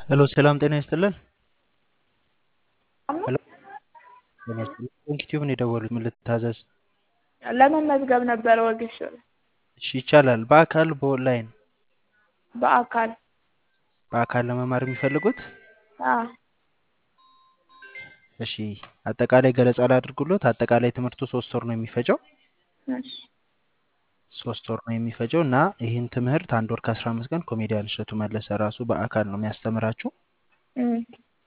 ሄሎ ሰላም ጤና ይስጥልን። ነው ሄሎ ጤና ይስጥልን። ዩቲዩብ ነው የደወሉት። ምን ልታዘዝ? ለመመዝገብ ነበረ ወጌሻ እሺ ይቻላል። በአካል በኦንላይን? በአካል በአካል ለመማር የሚፈልጉት? አዎ እሺ አጠቃላይ ገለጻ ላድርጉሎት። አጠቃላይ ትምህርቱ ሶስት ወር ነው የሚፈጀው እሺ ሶስት ወር ነው የሚፈጀው እና ይህን ትምህርት አንድ ወር ከአስራ አምስት ቀን ኮሜዲያን እሸቱ መለሰ ራሱ በአካል ነው የሚያስተምራችሁ። እም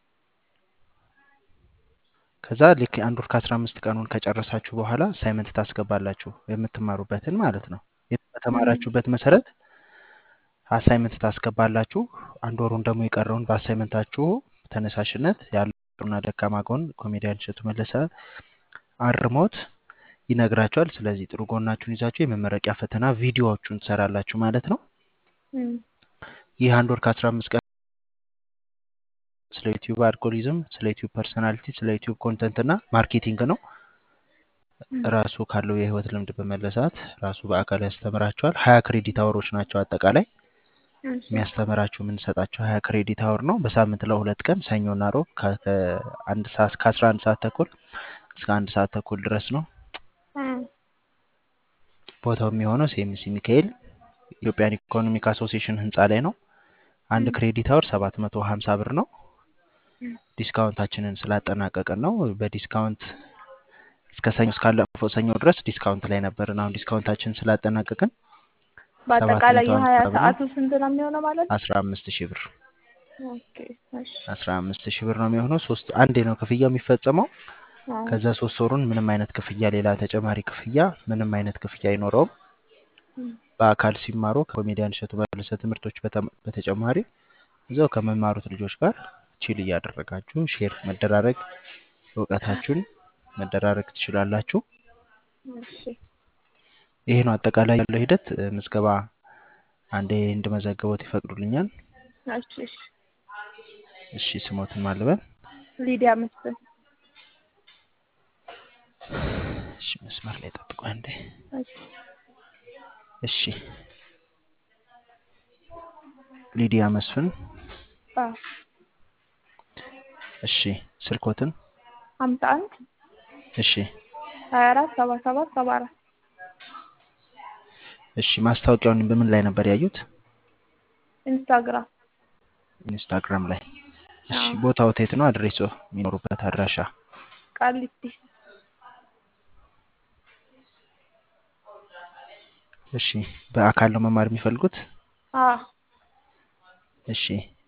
ከዛ ልክ አንድ ወር ከአስራ አምስት ቀኑን ከጨረሳችሁ በኋላ አሳይመንት ታስገባላችሁ የምትማሩበትን ማለት ነው። በተማራችሁበት መሰረት አሳይመንት ታስገባላችሁ። አንድ ወሩን ደግሞ የቀረውን በአሳይመንታችሁ ተነሳሽነት ያለውና ደካማ ጎን ኮሜዲያን እሸቱ መለሰ አርሞት ይነግራችኋል። ስለዚህ ጥሩ ጎናችሁን ይዛችሁ የመመረቂያ ፈተና ቪዲዮዎቹን ትሰራላችሁ ማለት ነው። እም ይህ አንድ ወር ከአስራ አምስት ቀን ስለ ዩቲዩብ አልጎሪዝም፣ ስለ ዩቲዩብ ፐርሰናሊቲ፣ ስለ ዩቲዩብ ኮንተንት እና ማርኬቲንግ ነው። ራሱ ካለው የህይወት ልምድ በመለሳት ራሱ በአካል ያስተምራቸዋል። ሀያ ክሬዲት አወሮች ናቸው አጠቃላይ እሺ የሚያስተምራችሁ የምንሰጣቸው ሀያ ክሬዲት አወር ነው። በሳምንት ለሁለት ቀን ሰኞና ሮብ ከአንድ ሰዓት ከአስራ አንድ ሰዓት ተኩል እስከ አንድ ሰዓት ተኩል ድረስ ነው። እም ቦታው የሚሆነው ሴምሲ ሚካኤል ኢትዮጵያን ኢኮኖሚክ አሶሲዬሽን ህንፃ ላይ ነው። አንድ ክሬዲት አወር ሰባት መቶ ሀምሳ ብር ነው። ዲስካውንታችንን ስላጠናቀቅን ነው። በዲስካውንት እስከ ሰኞ እስካለፈው ሰኞ ድረስ ዲስካውንት ላይ ነበርን። አሁን ዲስካውንታችንን ስላጠናቀቅን በአጠቃላይ 750 የሀያ ብር ነው። ሰዓቱ ስንት ነው የሚሆነው ማለት ነው? አስራ አምስት ሺህ ብር ኦኬ እሺ አስራ አምስት ሺህ ብር ነው የሚሆነው። ሶስት አንዴ ነው ክፍያው የሚፈጸመው። አዎ ከዛ ሶስት ወሩን ምንም አይነት ክፍያ ሌላ ተጨማሪ ክፍያ ምንም አይነት ክፍያ አይኖረውም። እም በአካል ሲማሩ ከኮሜዲያን እሸቱ መለሰ ትምህርቶች በተም- በተጨማሪ እዛው ከመማሩት ልጆች ጋር ቺል እያደረጋችሁ ሼር መደራረግ እውቀታችሁን መደራረግ ትችላላችሁ። እሺ ይሄ ነው አጠቃላይ ያለው ሂደት። እ፣ ምዝገባ አንዴ እንድመዘግቦት ይፈቅዱልኛል? እሺ እሺ እሺ ስሞትን ማልበል ሊዲያ መስፍን እሺ መስመር ላይ ጠብቁ አንዴ። እሺ እሺ ሊዲያ መስፍን። አዎ እሺ ስልኮትን። ሀምሳ አንድ እሺ ሀያ አራት ሰባ ሰባት ሰባ አራት እሺ ማስታወቂያውን በምን ላይ ነበር ያዩት? ኢንስታግራም ኢንስታግራም ላይ። እሺ አዎ ቦታው የት ነው? አድሬሶ የሚኖሩበት አድራሻ? ቃሊቲ እሺ በአካል ነው መማር የሚፈልጉት? አዎ እሺ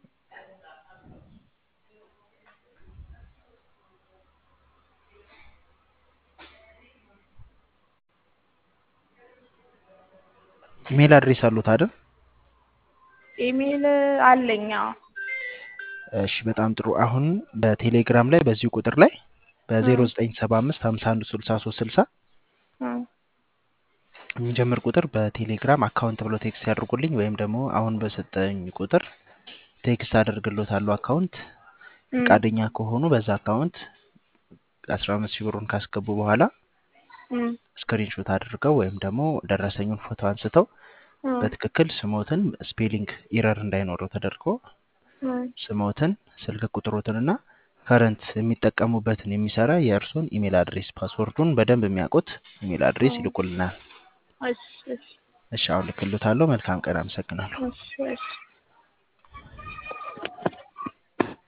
ኢሜል አድሬስ አሉት አይደል? ኢሜል አለኝ አዎ እሺ በጣም ጥሩ። አሁን በቴሌግራም ላይ በዚሁ ቁጥር ላይ እም በ0975 51 63 60 እም የሚጀምር ቁጥር በቴሌግራም አካውንት ብሎ ቴክስት ያድርጉልኝ ወይም ደግሞ አሁን በሰጠኝ ቁጥር ቴክስት አደርግሎታለሁ አካውንት እም ፈቃደኛ ከሆኑ በዛ አካውንት 15 ሺህ ብሩን ካስገቡ በኋላ እም ስክሪንሾት አድርገው ወይም ደግሞ ደረሰኙን ፎቶ አንስተው እም በትክክል ስሞትን ስፔሊንግ ኢረር እንዳይኖረው ተደርጎ እም ስሞትን፣ ስልክ ቁጥሮትንና ከረንት የሚጠቀሙበትን የሚሰራ የእርሶን ኢሜል አድሬስ ፓስወርዱን በደንብ የሚያውቁት ኢሜል አድሬስ እም ይልኩልናል። እሺ እሺ እሺ አሁን ልክልዎታለሁ። መልካም ቀን። አመሰግናለሁ። እሺ እሺ